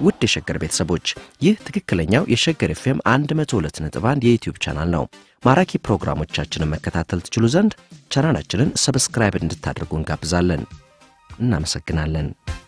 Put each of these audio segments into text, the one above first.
ውድ የሸገር ቤተሰቦች ይህ ትክክለኛው የሸገር ኤፍኤም 102.1 የዩትዩብ ቻናል ነው። ማራኪ ፕሮግራሞቻችንን መከታተል ትችሉ ዘንድ ቻናላችንን ሰብስክራይብ እንድታደርጉ እንጋብዛለን። እናመሰግናለን።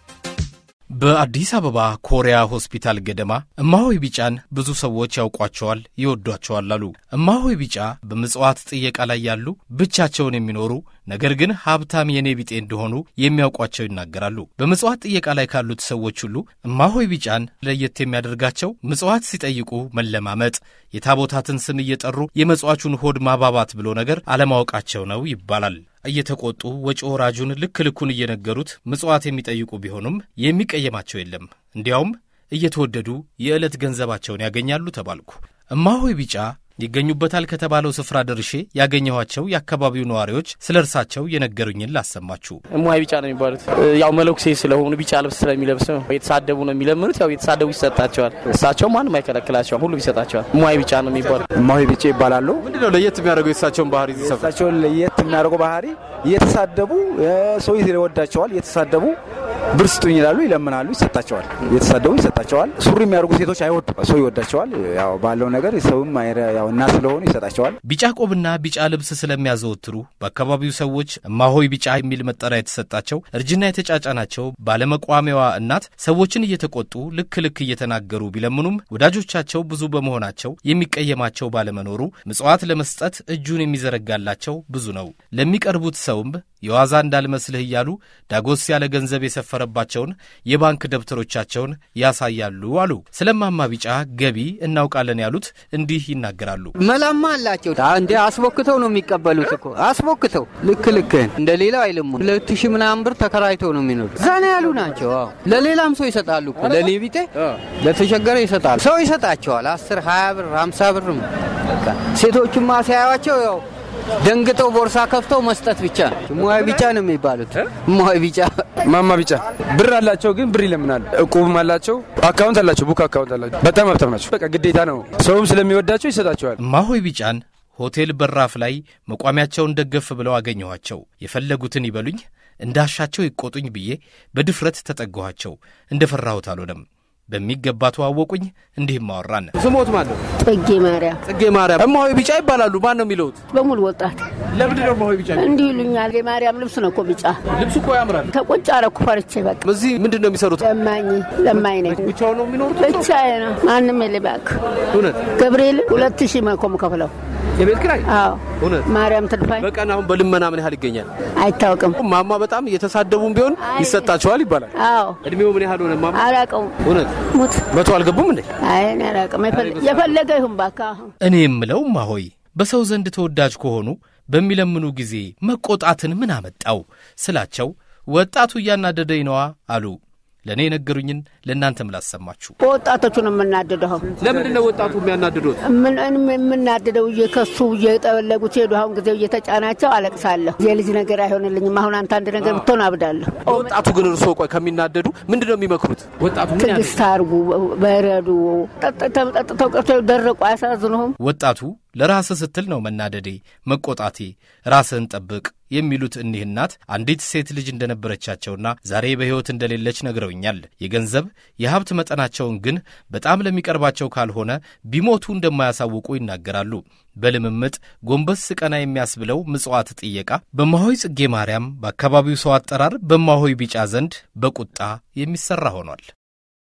በአዲስ አበባ ኮሪያ ሆስፒታል ገደማ እማሆይ ቢጫን ብዙ ሰዎች ያውቋቸዋል፣ ይወዷቸዋል አሉ። እማሆይ ቢጫ በምጽዋት ጥየቃ ላይ ያሉ ብቻቸውን የሚኖሩ ነገር ግን ሀብታም የኔ ቢጤ እንደሆኑ የሚያውቋቸው ይናገራሉ። በምጽዋት ጥየቃ ላይ ካሉት ሰዎች ሁሉ እማሆይ ቢጫን ለየት የሚያደርጋቸው ምጽዋት ሲጠይቁ መለማመጥ፣ የታቦታትን ስም እየጠሩ የመጽዋቹን ሆድ ማባባት ብሎ ነገር አለማወቃቸው ነው ይባላል። እየተቆጡ ወጪ ወራጁን ልክ ልኩን እየነገሩት ምጽዋት የሚጠይቁ ቢሆኑም የሚቀየማቸው የለም። እንዲያውም እየተወደዱ የዕለት ገንዘባቸውን ያገኛሉ ተባልኩ። እማሆይ ቢጫ ይገኙበታል ከተባለው ስፍራ ደርሼ ያገኘኋቸው የአካባቢው ነዋሪዎች ስለ እርሳቸው የነገሩኝን ላሰማችሁ። እማሆይ ቢጫ ነው የሚባሉት። ያው መለኩሴ ስለሆኑ ቢጫ ልብስ ስለሚለብስ ነው የተሳደቡ ነው የሚለምኑት። ያው የተሳደቡ ይሰጣቸዋል። እሳቸው ማንም አይከለክላቸውም፣ ሁሉም ይሰጣቸዋል። እማሆይ ቢጫ ነው የሚባሉት። እማሆይ ቢጫ ይባላሉ። ምንድነው ለየት የሚያደርገው የእሳቸውን ባህሪ እዚህ ሰፈር? እሳቸውን ለየት የሚያደርገው ባህሪ እየተሳደቡ ሰው ይወዳቸዋል። እየተሳደቡ ብር ስጡኝ ይላሉ፣ ይለምናሉ፣ ይሰጣቸዋል። እየተሳደቡ ይሰጣቸዋል። ሱሪ የሚያደርጉ ሴቶች አይወዱም፣ ሰው ይወዳቸዋል። ያው ባለው ነገር ሰውም ያው እና ስለሆኑ ይሰጣቸዋል። ቢጫ ቆብና ቢጫ ልብስ ስለሚያዘወትሩ በአካባቢው ሰዎች እማሆይ ቢጫ የሚል መጠሪያ የተሰጣቸው እርጅና የተጫጫናቸው ባለመቋሚያዋ እናት ሰዎችን እየተቆጡ ልክ ልክ እየተናገሩ ቢለምኑም ወዳጆቻቸው ብዙ በመሆናቸው የሚቀየማቸው ባለመኖሩ ምጽዋት ለመስጠት እጁን የሚዘረጋላቸው ብዙ ነው። ለሚቀርቡት ሰውም የዋዛ እንዳልመስልህ እያሉ ዳጎስ ያለ ገንዘብ የሰፈረባቸውን የባንክ ደብተሮቻቸውን ያሳያሉ አሉ። ስለማማ ቢጫ ገቢ እናውቃለን ያሉት እንዲህ ይናገራሉ። መላማ አላቸው እንደ አስቦክተው ነው የሚቀበሉት እኮ አስቦክተው ልክ ልክህን እንደ ሌላው አይልሙ። ሁለት ሺህ ምናምን ብር ተከራይተው ነው የሚኖሩ ዛኔ ያሉ ናቸው። አዎ ለሌላም ሰው ይሰጣሉ እኮ ለእኔ ቢጤ ለተቸገረ ይሰጣሉ። ሰው ይሰጣቸዋል። አስር ሀያ ብር ሀምሳ ብር ሴቶቹማ ሲያዩዋቸው ያው ደንግጠው ቦርሳ ከፍተው መስጠት ብቻ ነው። እማሆይ ቢጫ ነው የሚባሉት። እማሆይ ቢጫ ማማ ቢጫ ብር አላቸው፣ ግን ብር ይለምናሉ። እቁብም አላቸው፣ አካውንት አላቸው፣ ቡክ አካውንት አላቸው። በጣም ሀብታም ናቸው። በቃ ግዴታ ነው። ሰውም ስለሚወዳቸው ይሰጣቸዋል። እማሆይ ቢጫን ሆቴል በራፍ ላይ መቋሚያቸውን ደገፍ ብለው አገኘኋቸው። የፈለጉትን ይበሉኝ፣ እንዳሻቸው ይቆጡኝ ብዬ በድፍረት ተጠጋኋቸው። እንደ ፈራሁት አልሆነም። በሚገባ ተዋወቁኝ። እንዲህም አወራን። ስሞት ማለት ጽጌ ማርያም ጽጌ ማርያም እማሆይ ቢጫ ይባላሉ። ማን ነው የሚለውት? በሙሉ ወጣት ለምንድን ነው እማሆይ ቢጫ? እንዲህ ይሉኛል። የማርያም ልብስ ነው እኮ ቢጫ። ልብሱ እኮ ያምራል። ተቆጭ አረኩ ፈርቼ። በቃ እዚህ ምንድን ነው የሚሰሩት? ለማኝ ለማኝ ነኝ። ብቻውን ነው የሚኖሩት? ብቻዬ ነው። ማንም የለ። እባክህ እውነት ገብርኤል ሁለት ሺህ መኮ የምከፍለው የቤት ኪራይ? አዎ እውነት ማርያም ትድፋኝ በቀን አሁን በልመና ምን ያህል ይገኛል? አይታወቅም። ማማ በጣም እየተሳደቡም ቢሆን ይሰጣቸዋል ይባላል። አዎ እድሜው ምን ያህል ሆነ ማማ? አላውቀውም። እውነት ሙት መቶ አልገቡም እንዴ? አይ እኔ አላውቅም። የፈለገ ይሁን እባክህ። አሁን እኔ የምለው እማሆይ በሰው ዘንድ ተወዳጅ ከሆኑ በሚለምኑ ጊዜ መቆጣትን ምን አመጣው ስላቸው ወጣቱ እያናደደኝ ነዋ አሉ። ለእኔ የነገሩኝን ለእናንተም ላሰማችሁ። በወጣቶቹ ነው የምናደደው። ለምንድን ነው ወጣቱ የሚያናድዱት? የምናደደው እየከሱ እየጠበለጉ ሲሄዱ አሁን ጊዜው እየተጫናቸው አለቅሳለሁ። የልጅ ነገር አይሆንልኝም። አሁን አንተ አንድ ነገር ብትሆን አብዳለሁ። ወጣቱ ግን እርስዎ ቆይ ከሚናደዱ ምንድን ነው የሚመክሩት? ወጣቱ ምን ያደርግ? ትዕግስት አርጉ፣ በረዱ። ጠጥተው ጠጥተው ቀርተው ደረቁ። አያሳዝኑህም? ወጣቱ ለራስህ ስትል ነው መናደዴ፣ መቆጣቴ፣ ራስህን ጠብቅ የሚሉት እኒህ እናት አንዲት ሴት ልጅ እንደነበረቻቸውና ዛሬ በሕይወት እንደሌለች ነግረውኛል። የገንዘብ የሀብት መጠናቸውን ግን በጣም ለሚቀርባቸው ካልሆነ ቢሞቱ እንደማያሳውቁ ይናገራሉ። በልምምጥ ጎንበስ ቀና የሚያስብለው ምጽዋት ጥየቃ በእማሆይ ጽጌ ማርያም በአካባቢው ሰው አጠራር በእማሆይ ቢጫ ዘንድ በቁጣ የሚሠራ ሆኗል።